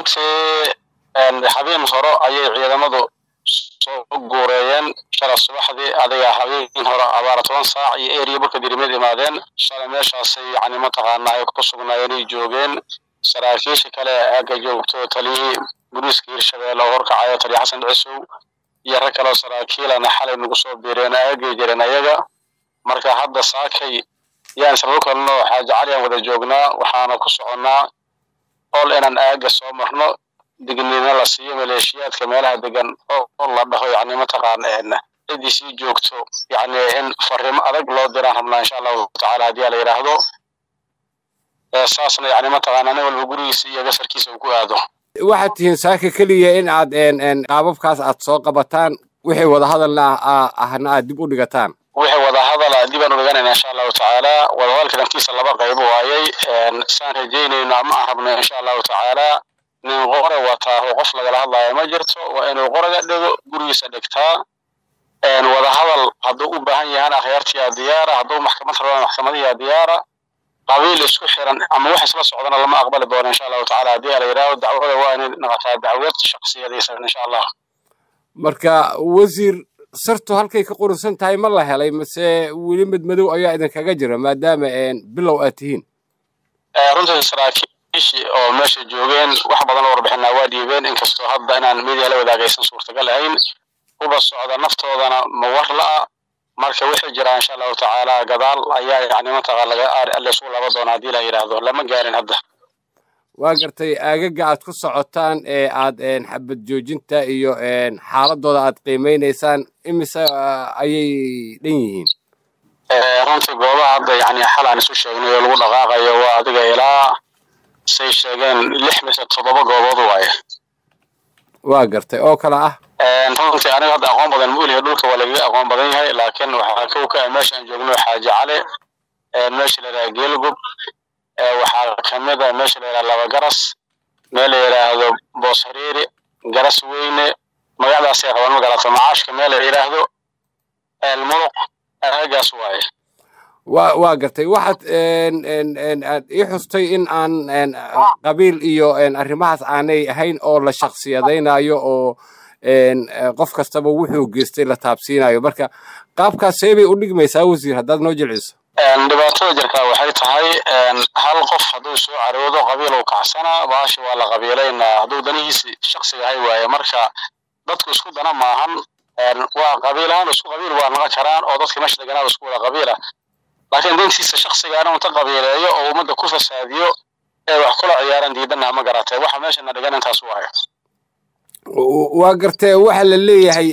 runtii habeen hore ayay ciidamadu soo guureeyeen shala subaxdii adiga habeen hore abaara toban saac iyo eriya burka dirimeed imaadeen shalay meeshaasay yani mataqaanaa ay ku sugnaayeenay joogeen saraakiisha kale aagga joogto taliyihii booliiska hirshabeelle oo horkacayo taliya xasan dhicisow iyo rag kaleo saraakiilana xalay nagu soo biireen aagay jireen ayaga marka hadda saakay yaan isla kalno xaaji cali aan wada joognaa waxaana ku soconnaa ol inaan aagga soo marno dignina la siiyo maleeshiyaadka meelaha degan oo la dhaho yani mataqaan ciddii sii joogto yani in farrimo adag loo diraan rabnaa insha allahu tacaala haddii la yidhaahdo saasna yani mataqaana nin walba gurigiisa iyo gasarkiisa uu ku aado waxaad tihiin saaka keliya in aad qaababkaas aad soo qabataan wixii wadahadalna ahna aad dib u dhigataan wixii wadahadala dib aan u dhiganayna insha allahu tacaala wadahadalka dhankiisa laba qaybo waayey saan rajaynayno ama aan rabno insha allahu tacaala nin qore wataa oo qof lagala hadlayo ma jirto waa inuu qoraga dhigo gurigiisa dhigtaa wadahadal hadduu u baahan yahan akhyaartiyaa diyaara hadduu maxkamad rabana maxkamadiyaa diyaara qabiil isku xiran ama wax isla socdana lama aqbali doono insha allahu tacaala haddii la yidhahdo dacwada waa inay noqotaa dacwad shaksiyadaysan insha allah marka wasiir sartu halkay ka qurusan tahay ma la helay mase weli madmadow ayaa idinkaga jira maadaama bilow aad tihiin runtii saraakiishii oo meesha joogeen wax badan oo warbixinaa waa dhiibeen inkastoo hadda inaan media la wadaagaysan suurtagal ahayn kuba socda naftoodana mawar la'a marka wixii jiraa insha allahu tacaala gadaal ayaa yani mataqa lasu laba doona haddii la yidhaahdo lama gaarin hadda waa gartay aagaga aad ku socotaan ee aad xabad joojinta iyo xaaladooda aad qiimeynaysaan imise ayay dhan yihiin runtii goobaha hadda yani xal aan isu sheegnay oo lagu dhaqaaqayo waa adiga ilaa say sheegeen lix mise toddoba goobood waaye waa gartay oo kale ah runtii aniga hadda aqoon badan ma ulihi dhulka waa lagaga aqoon badan yahay laakiin waxaa kow ka ah meesha aan joogno xaaji cali meesha la yidhaha geelgub waxaa kamid a meesha la yidhaha laba garas meel la yidhaahdo boos hariiri garas weyne magacdaasay qabaan ma garato macaashka meel la yidhaahdo elmuluq aagaas waaye wa waa gartay waxaad aad ii xustay in aan qabiil iyo arrimahaas aanay ahayn oo la shaksiyadaynayo oo qof kastaba wuxuu geystay la taabsiinayo marka qaabkaas see bay u dhigmaysaa wasiir haddaad noo jilciso dhibaatada jirtaa waxay tahay hal qof hadduu soo caroodo qabiil uu kacsanaa baashi waa la qabiilaynaa hadduu danihiisi shaksiga hay waaye marka dadku isku dana maahan waa qabiilahaan isku qabiil waa noqon karaan oo dadka meesha deganaada isku wada qabiila laakiin dantiisa shaksigaana unta qabiileeyo oo ummadda ku fasaadiyo ee wax kula ciyaaran diidana ma garatay waxa meeshana dhigan intaas u ahay waa gartee waxa la leeyahay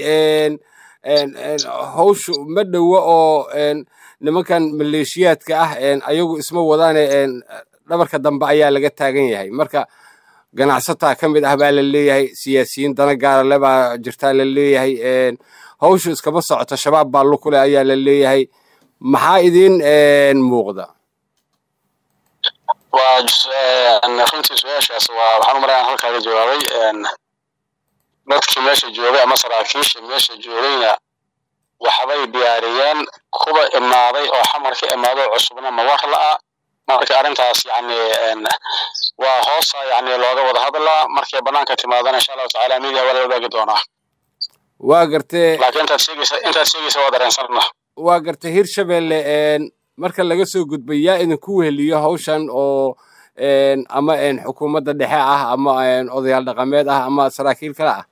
hawshu ma dhowo oo nimankan maleeshiyaadka ah ayagu isma wadaane dhabarka dambe ayaa laga taagan yahay marka ganacsataa ka mid ah baa la leeyahay siyaasiyiin dana gaarale baa jirtaa la leeyahay hawshu iskama socoto shabaab baa lukule ayaa la leeyahay maxaa idin muuqda waa runtii su-aashaas waa waxaan u malayaa halkaaga jawaabay dadkii meesha joogay ama saraakiisha meesha joogayna waxbay diyaariyeen kuba imaaday oo xamar ka imaado cusubna mawar la'a marka arrintaas yani waa hoosa yani looga wada hadlaa markay banaanka timaadana insha allahu tacaala media waa la wadaagi doonaa waa gartee laakiin intaad sheegaysa intaad sheegaysa waa dareensanna waa gartay hirshabelle marka laga soo gudbay yaa idinku weheliyo hawshan oo ama xukuumadda dhexe ah ama odayaal dhaqameed ah ama saraakiil kale ah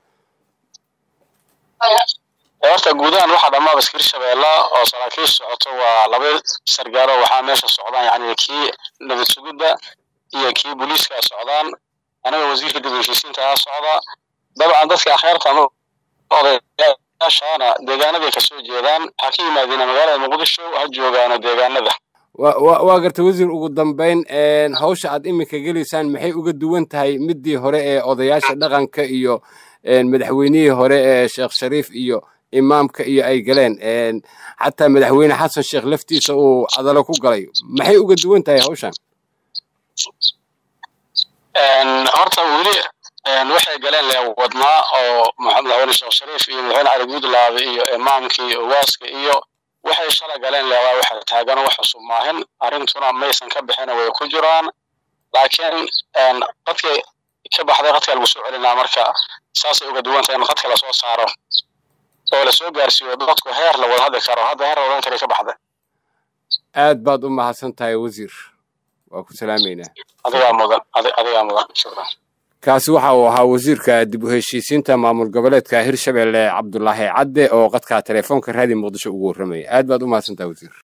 horta guudahan waxaa dhammaaba iska hirshabeella oo saraakiisha socoto waa laba sargaalo waxaa meesha socdaan yani kii nabad sugidda iyo kii booliiska socdaan aniga wasiirka dib u heshiisiinta socda dabcan dadka akhyaarta ama odayaashaana deegaanaday kasoo jeedaan waxaa ka yimaadeen magaalada muqdisho ha joogaano deegaanada waa gartay wasiir ugu dambayn hawsha aad iminka gelaysaan maxay uga duwan tahay midii hore ee odayaasha dhaqanka iyo madaxweynihii hore ee sheekh shariif iyo imaamka iyo ay galeen xataa madaxweyne xasan sheekh laftiisa uu cadalo ku galay maxay uga duwan tahay hawshan horta weli waxay galeen le wadnaa oo madaxweyne sheekh shariif iyo madaxweyne cali guudlaabe iyo imaamkii owaaska iyo waxay shala galeen le waa waxa taagan wax cusub maahin arrintuna maysan ka bixina way ku jiraan laakiin dadka ka baxday qadka lagu soo celinaa marka saasay uga duwan tahay in qadka lasoo saaro oo lasoo gaarsiiyo dadku heer la wada hadli karo hadda heer la wadan kara ka baxday aad baad u mahadsan tahay wasiir waa ku salaamaynaa adigaa mudan adigaa mudan shukran kaasi waxa uu ahaa wasiirka dib u heshiisiinta maamul goboleedka hirshabelle cabdulaahi cadde oo qadka telefoonka raadi muqdisho ugu warramaya aad baad u mahadsantaha wasiir